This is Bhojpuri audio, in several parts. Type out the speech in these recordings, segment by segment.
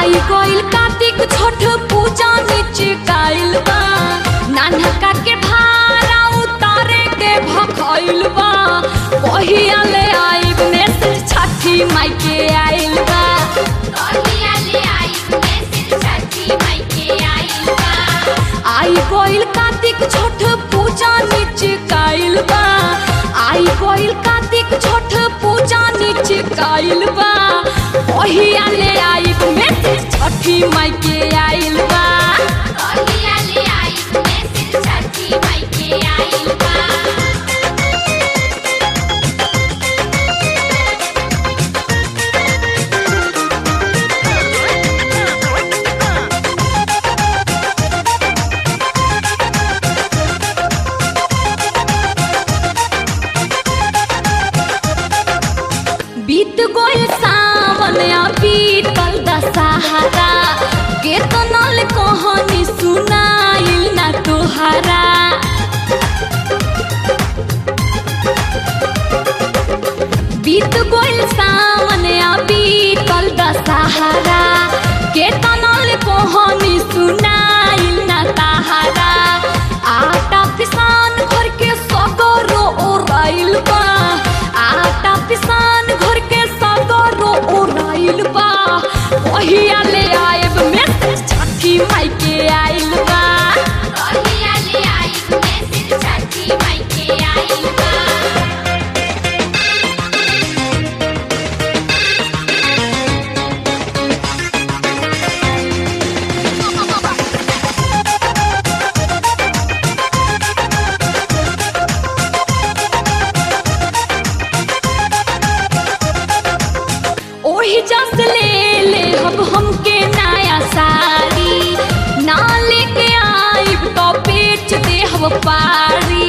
आई गइल कार्तिक छठ पूजा निचकाइल बा नानका के भारा उतारे के भखइल बा कहिया ले आइब मैसेज छठी माई के आइल बा कहिया ले आई मैसेज छठी माई के आइल बा आई गइल कार्तिक छठ पूजा निचकाइल बा आई गइल कार्तिक छठ पूजा निचकाइल बा कहिया ले आइब मैसेज छठी माई के आइल बा कहिया ले आई मैसेज छठी माई के आइल बा बीत गइल सावन आ बीतल दशहरा केतनल कहानी सुनाइल ना तोहरा बीत गइल सावन आ बीतल दशहरा केतनल कहानी सुनाइल ना तोहरा आटा पिसान घर के सगरो ओराइल बा आटा पिसान घर के सगरो ओराइल बा कहिया ले आएब मैसेज छठी माई के आइल बा कहिया ले आई मैसेज छठी माई के आइल बा ओही जस ले ले अब हमके नया साड़ी ना लेके आइब तो बेच दे हम पारी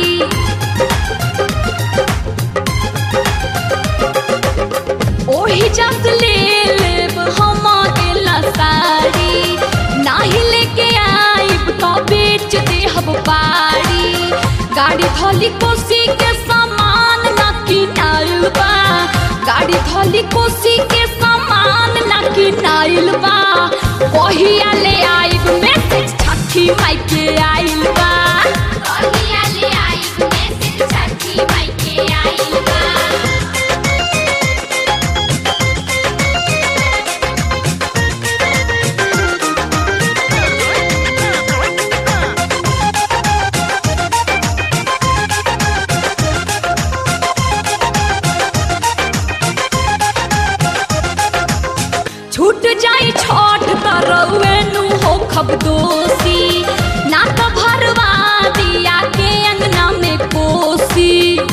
ओही जस ले लेब हम गेला साड़ी नाही लेके आइब तो बेच दे हम पारी गाड़ी थली कोसी के सामान ना किनाइल बा गाड़ी थली कोसी के सामान ना किनाइल बा कहिया ले आइब मैसेज छठी माई के आइल बा कहिया ले आई मैसेज छठी माई के आइल बा छूट जाई छठ तरौए नु हो खब दोषी ना तो भरवा दिया के अंगना में कोसी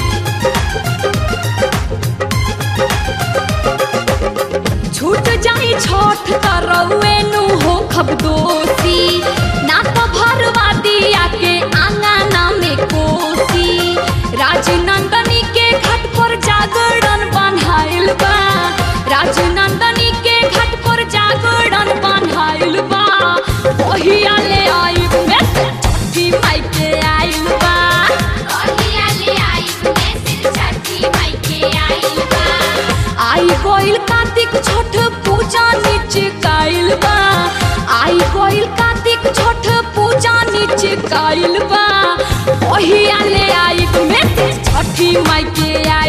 छूट जाई छठ तरौए नु हो खब दोषी ना तो भरवा दिया के आंगना में कोसी राजनंदनी के घाट पर जागरण बन्हाइल बा राजनंदनी के घाट पर जागरण बन्हाइल बा कहिया ले आइब मैसेज छठी माई के आइल बा कहिया ले आई मैसेज छठी माई के आइल बा आई गइल कार्तिक छठ पूजा निचकाइल बा आई गइल कार्तिक छठ पूजा निचकाइल बा कहिया ले आइब मैसेज छठी माई के